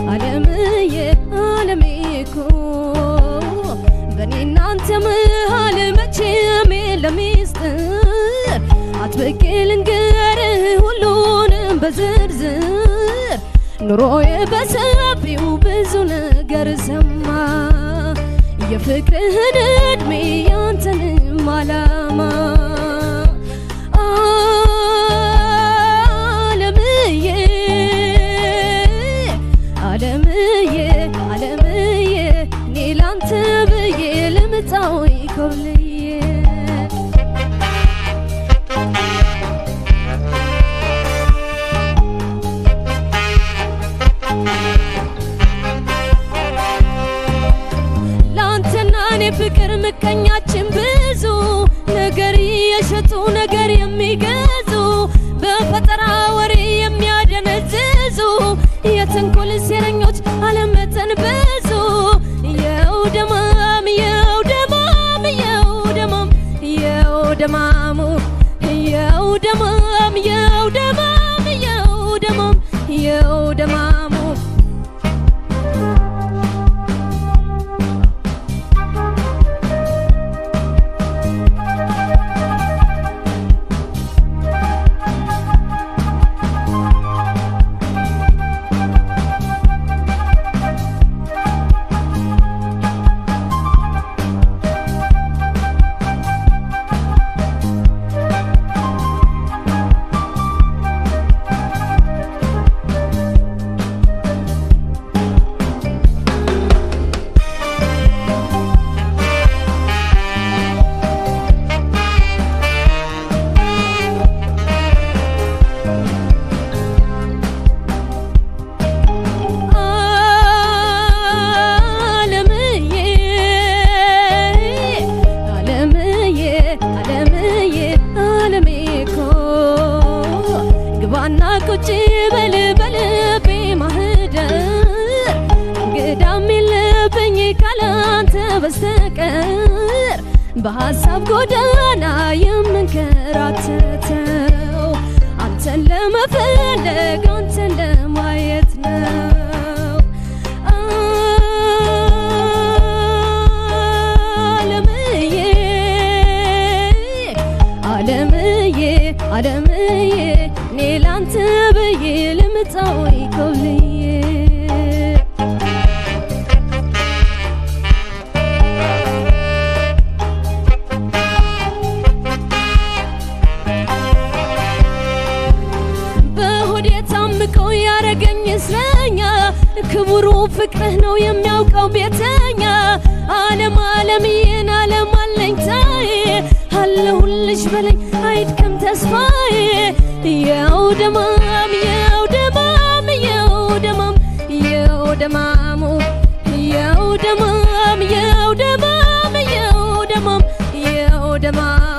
አለምዬ አለሜ እኮ በእኔ እናንተ መሃል መቼም የለም ሚስጥር አጥብቄ ልንገርህ ሁሉንም በዝርዝር ኑሮዬ በሰፊው ብዙ ነገር ሰማ የፍቅርህን እድሜ ያንተንም አላማ አለምዬ አለምዬ አለምዬ እኔ ላንተ ብዬ ልምጣው ይኮብልዬ ለአንተና እኔ ፍቅር ምቀኛችን ብዙ ነገር እየሸጡ ነገር የሚገዙ በፈጠራ ወሬ የሚያደነዝዙ የተንኮል ሴረኞች አለመጠን ብዙ የው ደማም የው ደማም የው ደማም የው ደማሙ የው ደማም የው ደማም የው ደማም የው ደማሙ አለምዬ አለምዬ አለምዬ አለሜ እኮ ግባና ቁጭ በል በልቤ ማህደር እንግዳም የለብኝ ካላንተ በስተቀር በሐሳብ ጎዳና የምንከራተተው አንተን ለመፈለግ አንተን ለማየት ነው። አለምዬ አለምዬ አለምዬ እኔ ላንተ ብዬ ልምጣው ይኮብልዬ በሆዴ ታምቀው ያረገኝ እስረኛ ክቡሩ ፍቅርህ ነው የሚያውቀው ቤተኛ አለም አለምዬን አለም አለኝታዬ አለሁልሽ በለኝ አይድከም ተስፋዬ የው ደማም የው ደማም የው ደማም የው ደማሙ የው ደማም የው ደማም የው ደማም የው ደማም